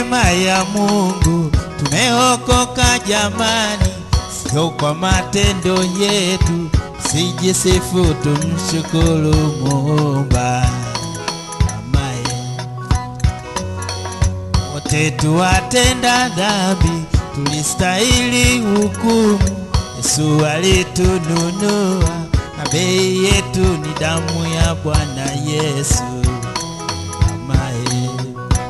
neema ya Mungu tumeokoka jamani, sio kwa matendo yetu, sijisifu, tumshukuru Muumba. Amaye wote tuwatenda dhambi, tulistahili hukumu. Yesu alitununua na bei yetu ni damu ya Bwana Yesu. Amaye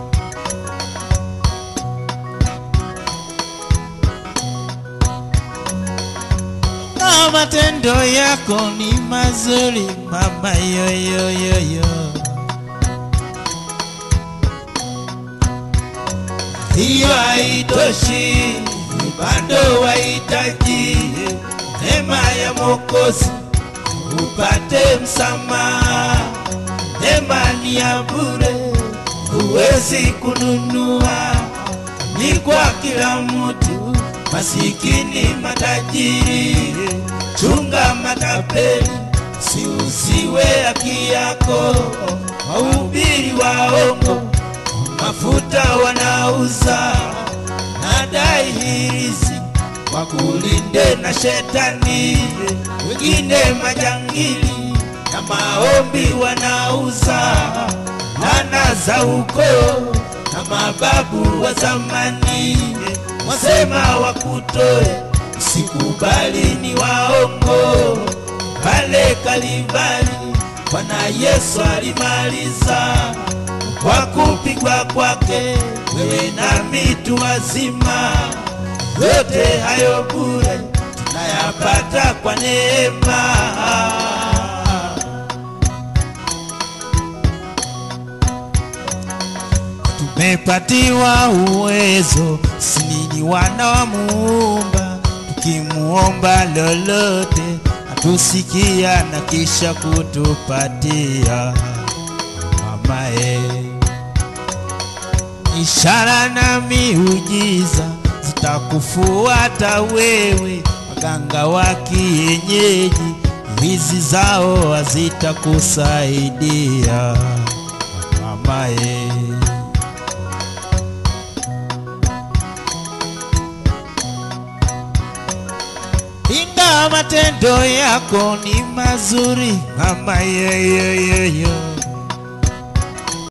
na matendo yako ni mazuri mama yoyoyoyo hiyo haitoshi, bado wahitaji neema ya Mwokozi upate msamaha. Neema ni ya bure, huwezi kununua, ni kwa kila mtu, masikini, matajiri. Chunga matapeli, siuziwe haki yako, wahubiri waongo mafuta wanauza na dai hirizi wakulinde na shetani, wengine majangili na maombi wanauza lana za ukoo na mababu wa zamani wasema wakutoe, usikubali ni waongo. Pale Kalvari Bwana Yesu alimaliza kwa kupigwa kwake, wewe nami tu wazima. Yote hayo bure tunayapata kwa neema. Tumepatiwa uwezo, sisi ni wana wa Muumba, tukimuomba lolote atusikia na kisha kutupatia mamae. Ishara na miujiza zitakufuata wewe, waganga wa kienyeji hizi zao hazitakusaidia mamae. Ingawa matendo yako ni mazuri mama yoyoyoyo